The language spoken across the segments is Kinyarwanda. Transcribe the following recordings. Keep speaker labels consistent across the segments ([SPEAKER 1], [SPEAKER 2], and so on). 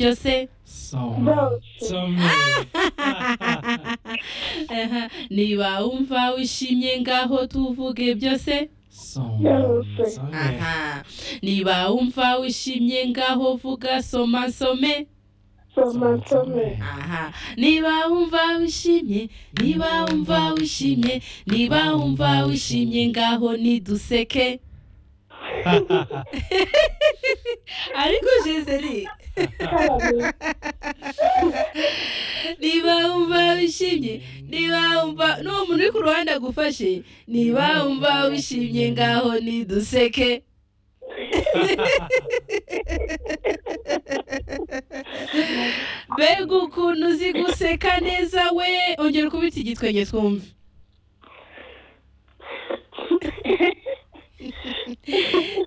[SPEAKER 1] Yo sé. niba wumva wishimye ngaho tuvuge byose aha niba wumva wishimye ngaho vuga soma nsome aha niba wumva wishimye niba wumva wishimye niba wumva wishimye ngaho niduseke ariko jezeri niba wumva wishimye niba wumva n'uwo muntu uri ku ruhande agufashe niba wumva wishimye ngaho niduseke mbega ukuntu uzi guseka neza we ongera ukubita igitwenge twumve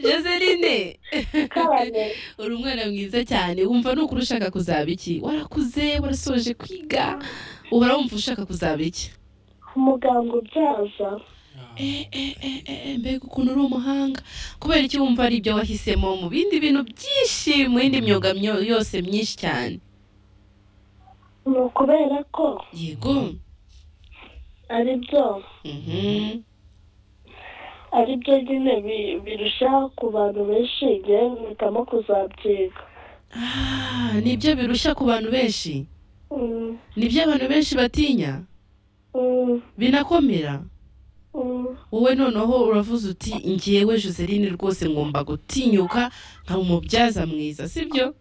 [SPEAKER 1] Joseline uri umwana mwiza cyane wumva nukuri ushaka kuzaba iki warakuze warasoje kwiga uhora wumva ushaka kuzaba iki
[SPEAKER 2] umuganga ubyaza
[SPEAKER 1] mbega ukuntu uri umuhanga kubera icyo wumva ari ibyo wahisemo mu bindi bintu byinshi mu yindi myuga yose myinshi cyane
[SPEAKER 2] ni ukubera ko
[SPEAKER 1] yego
[SPEAKER 2] ari byo ari byo nyine bi- birushaho ku bantu benshi njyewe mpitamo kuzabyiga
[SPEAKER 1] Ah, nibyo birushya ku bantu benshi
[SPEAKER 2] Mm,
[SPEAKER 1] nibyo abantu benshi batinya
[SPEAKER 2] mm,
[SPEAKER 1] binakomera
[SPEAKER 2] mm.
[SPEAKER 1] wowe noneho uravuze uti njyewe Joseline rwose ngomba gutinyuka nkaba umubyaza mwiza sibyo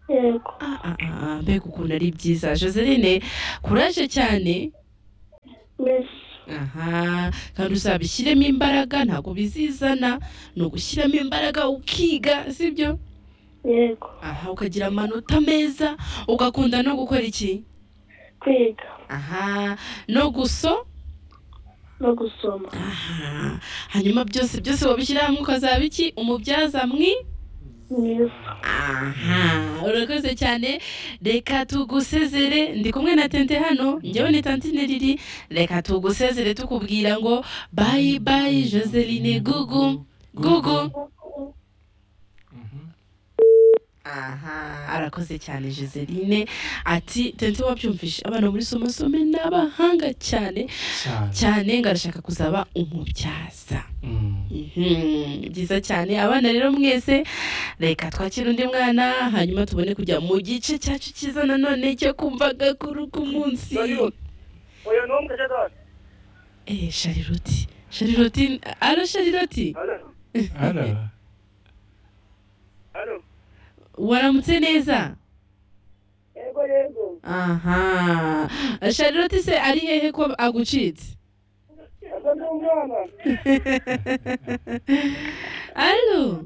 [SPEAKER 2] yego
[SPEAKER 1] Ah, ah, ah, mbega ukuntu ari byiza Joseline kuraje cyane
[SPEAKER 2] mbese
[SPEAKER 1] aha kandi uzabishyiremo imbaraga ntabwo bizizana ni ugushyiramo imbaraga ukiga sibyo
[SPEAKER 2] yego
[SPEAKER 1] aha ukagira amanota meza ugakunda no gukora iki
[SPEAKER 2] kwiga
[SPEAKER 1] aha no guso
[SPEAKER 2] no gusoma
[SPEAKER 1] aha hanyuma byose byose wabishyira hamwe ukazaba iki umubyaza mwi
[SPEAKER 2] mwiza
[SPEAKER 1] aha urakoze cyane reka tugusezere ndi kumwe na tente hano njyewe ni tantine riri reka tugusezere tukubwira ngo bayi bayi joseline gugu gugu aha arakoze cyane joseline ati tente wabyumvishe abana muri somasome ni abahanga cyane cyane ngo arashaka kuzaba umubyaza Mhm, byiza cyane abana rero mwese reka twakire undi mwana hanyuma tubone kujya mu gice cyacu cyiza nanone cyo kumva agakuru k'umunsi
[SPEAKER 3] uyu ni umukecuru
[SPEAKER 1] Eh, shariroti shariroti alo shariroti
[SPEAKER 3] hano hano
[SPEAKER 1] waramutse neza
[SPEAKER 3] yego yego
[SPEAKER 1] aha shariroti se ari hehe ko agucitse
[SPEAKER 3] yego ni umwana
[SPEAKER 1] alo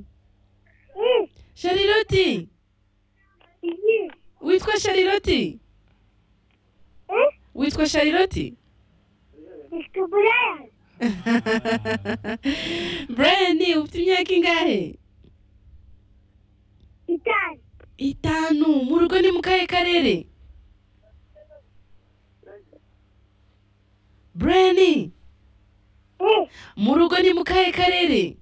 [SPEAKER 1] shariroti witwa shariroti witwa shariroti
[SPEAKER 2] mfite uburaya
[SPEAKER 1] brian ufite imyaka ingahe
[SPEAKER 2] itanu
[SPEAKER 1] itanu mu rugo ni mu kahe karere brian mu rugo ni mu kahe karere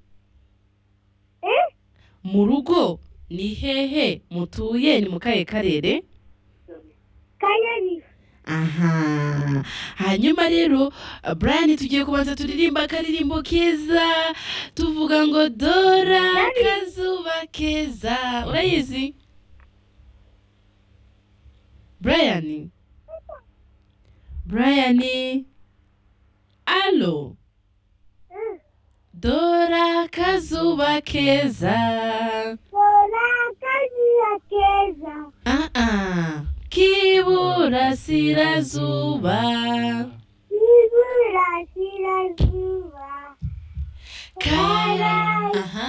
[SPEAKER 1] mu rugo ni hehe mutuye ni mu kahe karere
[SPEAKER 2] kanyari
[SPEAKER 1] aha hanyuma rero brian tugiye kubanza turirimba akaririmbo keza tuvuga ngo dora kazuba keza urayizi brian brian alo dora kazuba keza
[SPEAKER 2] bora kaziya keza
[SPEAKER 1] ah ah k'iburasirazuba
[SPEAKER 2] ibura sirazuba
[SPEAKER 1] kara aha